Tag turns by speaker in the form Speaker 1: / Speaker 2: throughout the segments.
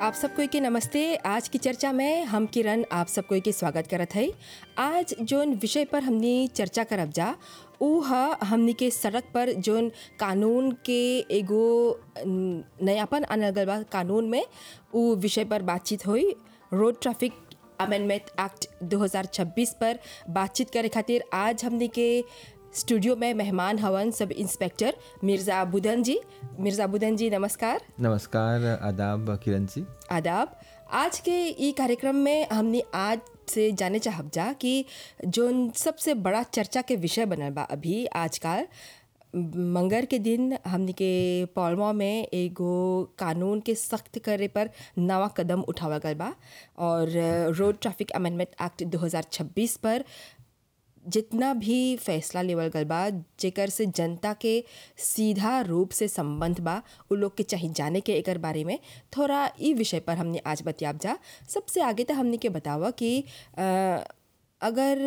Speaker 1: आप सबको के नमस्ते आज की चर्चा में हम किरण आप सबको के स्वागत करत है आज जोन विषय पर हमने चर्चा करब जा ऊ ह हमनी के सड़क पर जोन कानून के एगो न- नयापन आनल गल बा कानून में ऊ विषय पर बातचीत हुई रोड ट्रैफिक अमेंडमेंट एक्ट 2026 पर बातचीत करे खातिर आज हमनी के स्टूडियो में मेहमान हवन सब इंस्पेक्टर मिर्ज़ा बुदन जी मिर्ज़ा बुदन जी नमस्कार
Speaker 2: नमस्कार आदाब किरण जी
Speaker 1: आदाब आज के ई कार्यक्रम में हमने आज से जाने चाहब जा कि जोन सबसे बड़ा चर्चा के विषय बनल बा अभी आजकल मंगर के दिन हमनी के पौलमा में एगो कानून के सख्त करे पर नवा कदम उठावल गल बा और रोड ट्रैफिक अमेंडमेंट एक्ट 2026 पर जितना भी फैसला लेवल गल बा जेकर से जनता के सीधा रूप से संबंध बा उ लोग के चाहिए जाने के एकर बारे में थोड़ा ई विषय पर हमने आज बतियाब जा सबसे आगे तो हमने के बतावा कि अ, अगर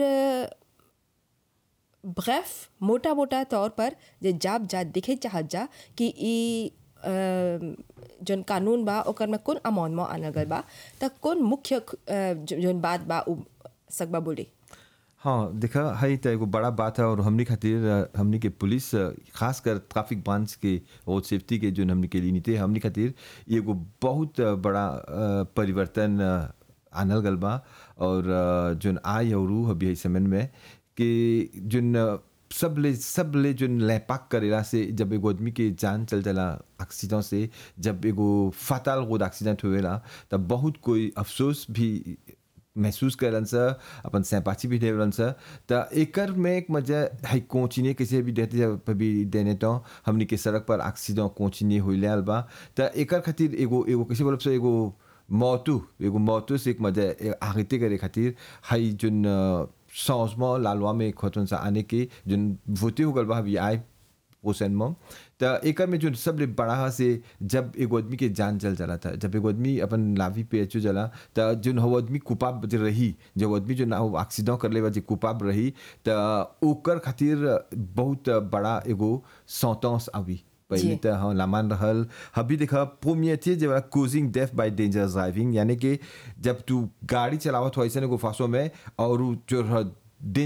Speaker 1: ब्रैफ मोटा मोटा तौर पर जे जाब जा दिखे चाहत जा कि ई अ, जोन कानून बा ओकर में कौन अमाउंट में आनल गल बा त कौन मुख्य अ, जो- जोन बात बा उ सकबा बोली
Speaker 2: हाँ देखा है तो एगो बड़ा बात है और हमनी खातिर अ, हमनी के पुलिस अ, खास कर ट्रैफिक ब्रांच के रोड सेफ्टी के जो हमनी के लिए नीति है हमनी खातिर ये एगो बहुत अ, बड़ा अ, परिवर्तन अ, आनल गल बा और अ, जोन आय और रू अभी इस समय में कि जोन अ, सब ले सब ले जोन लैपाक करेला से जब एगो आदमी के जान चल जाला एक्सीडेंट से जब एगो फाताल रोड एक्सीडेंट हुएला तब बहुत कोई अफसोस भी महसूस करन सा अपन सहपाठी भी देवलन सा त एकर में एक मजा है कोचिने कैसे भी देते जब भी देने तो हमनी के सड़क पर एक्सीडेंट कोचिने होइले आल बा त एकर खातिर एगो एगो कैसे बोलब से एगो मौतू एगो मौतू से एक मजा आगते करे खातिर हाई जोन चेंजमेंट लालवा में खतन सा आने के जोन वोटे हो गल बा अभी आए प्रोसेनमा त एकर में जो सबले बड़ा है से जब एगो आदमी के जान चल जाला था जब एगो आदमी अपन लावी पे अचो जाला त जोन हो आदमी कुपाब जे रही जब आदमी जो ना एक्सीडेंट कर लेवा जे कुपाब रही त ओकर खातिर बहुत बड़ा एगो सौतौस आवी पहले
Speaker 1: जी।
Speaker 2: त हाँ लामान रहल अभी देखा प्रोमियर थी जब causing death by dangerous driving यानी कि जब तू गाड़ी चलावत हो ऐसे एगो फासो में और उ जो रह-